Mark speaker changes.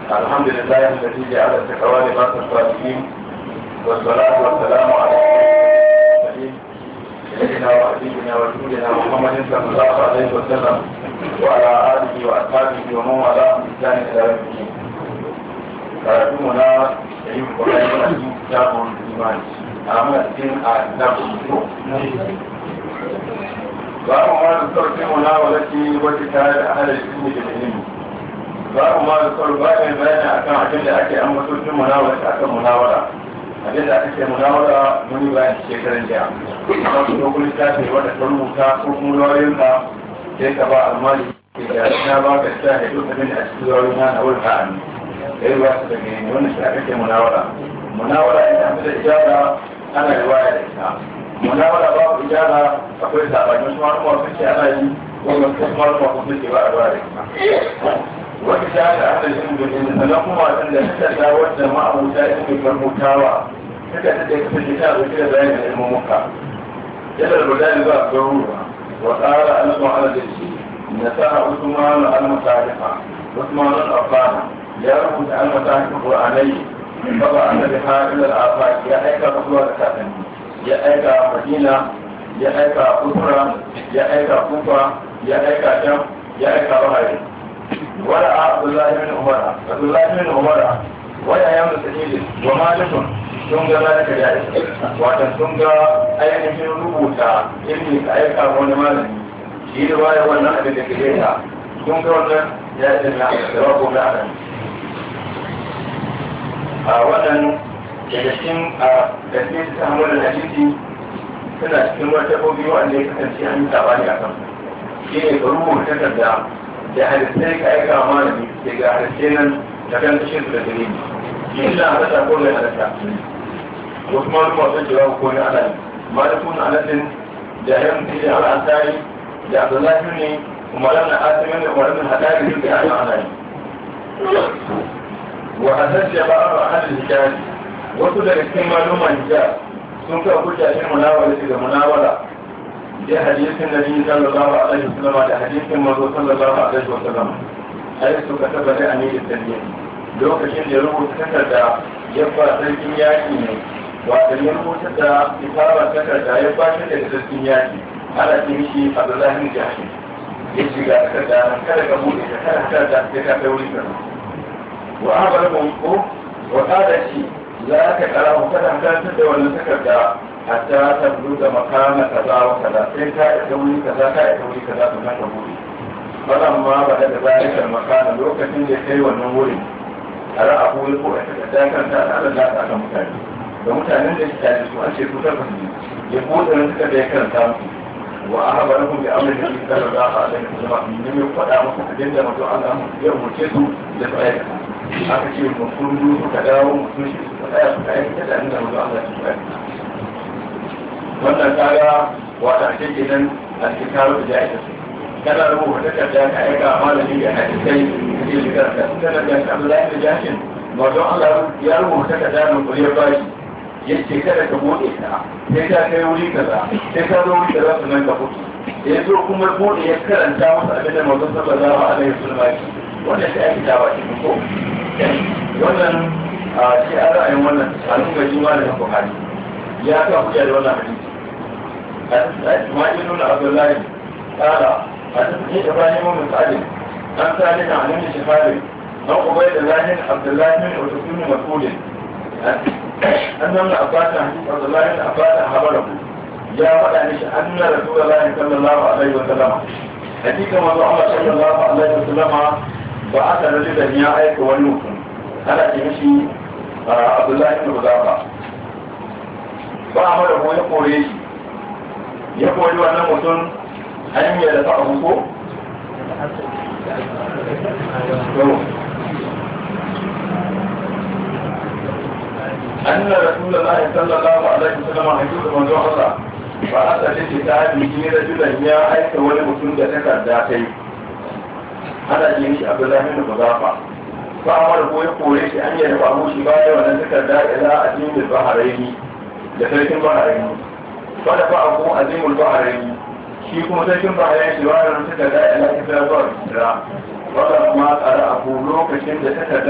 Speaker 1: الحمد لله الذي جعل التقوى لباس الصالحين والصلاة والسلام على المرسلين سيدنا وحبيبنا ورسولنا محمد صلى الله عليه وسلم وعلى آله وأصحابه ومن والاه بإحسان إلى يوم الدين. كراتمنا يجب قرآن الدين كتاب الإيمان أما الدين كتاب الوضوء babu ma da sauƙin munawalati wata tare da ahalar ilmi da ilimi babu ma da sauƙin bayan bayani akan abin da ake an masaukin munawalati akan munawala abin da aka ce munawala muni bayan shekaran jiya amma su dokun littafi wanda ta rubuta ko kuma lauyoyinka sai ka ba almali ke da na ba ka sa ya duk abin da a cikin lauyoyin na na wurin ha'ani sai ba su daga ne wannan shi aka ce munawala munawala ita an da ijara ana riwaya da ita munawala babu ijara akwai sabani wasu malama sun ce ana yi wanda wasu malama sun ce ba a ruwa da ita wani ta da ana yin da yin sannan kuma wasan da ta da wadda ma'abuta ya ke farmutawa suka ta da ya kasance ta dauke da bayanin ilmin muka yadda da bada zuwa garuruwa wa tsara alaƙa ala da shi na sa usman al-musarifa usman al-affana ya rubuta al-musarifa qur'anai baba annabi ha'il al-afaq ya aika zuwa da kakanni ya aika madina ya aika kusura ya aika kufa ya aika sham ya aika bahari wala abdullahi bin umara abdullahi bin umara waya ya musu ne wa malikun sun ga zalika da wata sun ga ainihin rubuta ilmi ka aika wani malami shi da waya wannan abin da ke ta sun ga wannan ya yi da da wako na adam a wannan daga cikin a da ke ta samu da hadisi suna cikin wata kobi wanda ya kasance an yi sabani a kan shi ne ka rubuta takarda da halittai ka aika wa malami ke ga halittai nan da kan kashe su da dalili shi illa halatta ko mai halatta wasu maluma sun jira ko ne ana yi malikun alatin da yan tijin al'asari da abdullahi ne umaran na asimin da umaran na hadari duk da ana ana yi wa hasashe ba a halin hijari wasu daga cikin maluman hijab sun kawo hujja shi munawala daga munawala da hadisin nabi sallallahu alaihi wasallam da hadisin manzo sallallahu alaihi wasallam ai suka taba da amiri sallallahu lokacin da ya rubuta takarda ya ba sarkin yaki ne wato ya rubuta da kitabar takarda ya ba shi daga sarkin yaki ana ce mishi abdullahi bin jahshi ya shiga takarda kada ka bude ta kada takarda sai ka kai wuri kana wa abarakum ko wa qala shi za ka kara kada ka da wannan takarda hatta ta da makana kaza wa kaza sai ka isa wuri kaza ka isa wuri kaza to nan ka bude falan ma ba da zalikar makana lokacin da kai wannan wurin a ra'a ko ko a ta kan ta da Allah ta kan mutane da mutanen da suke da su an ce su ta fasu ya bude nan suka da ya karanta musu wa ahbarakum bi amri da sallallahu alaihi wasallam min ne faɗa musu abin da mutum Allah ya umurce su da su aikata aka ce mutum suka dawo mutum shi su tsaya su aikata da inda mutum Allah ya aikata wannan kaga wata ake kenan a cikin karo da ya kana rubuta takarda ka aika malami da hadisai da ke shigar da kana da Abdullahi da Jashin wato Allah ya rubuta takarda da kuriyar bashi yace kada ka bude ta sai ka kai wuri kaza sai ka zo wuri kaza sannan ka fito ya zo kuma bude ya karanta masa abin da manzon sallallahu alaihi wasallam wannan sai ake dawa shi ko wannan a shi a ra'ayin wannan a nuna jima da Buhari ya ka hujja da wannan hadisi إسماعيل بن عبد الله قال حدثني إبراهيم بن سعد عن سالم عن ابن شهاب عن عبيد الله عبد الله بن عتب بن مسعود أن ابن عباس حديث عبد الله بن عباس خبره يا ولد أن رسول الله صلى الله عليه وسلم حديث ما الله صلى الله عليه وسلم بعث رجلا يا أيك ونوكم أنا تمشي عبد الله بن حذافة فأمره يقول ya koyi wannan mutum hanyar da ta abu ko? أن رسول الله صلى الله عليه وسلم حديث من الله فأتى لكتاب من رجلا يا أيك ولمسلم ذكر ذاتي هذا جيش عبد الله بن مضافة فأمره يقول أن يدفعه شبايا ونذكر إلى أدين البحرين لفلك البحرين wanda ba a kuma azimul bahari shi kuma sarkin bahari shi wani suka da ila kisa zuwa kira wanda kuma tsara abu lokacin da suka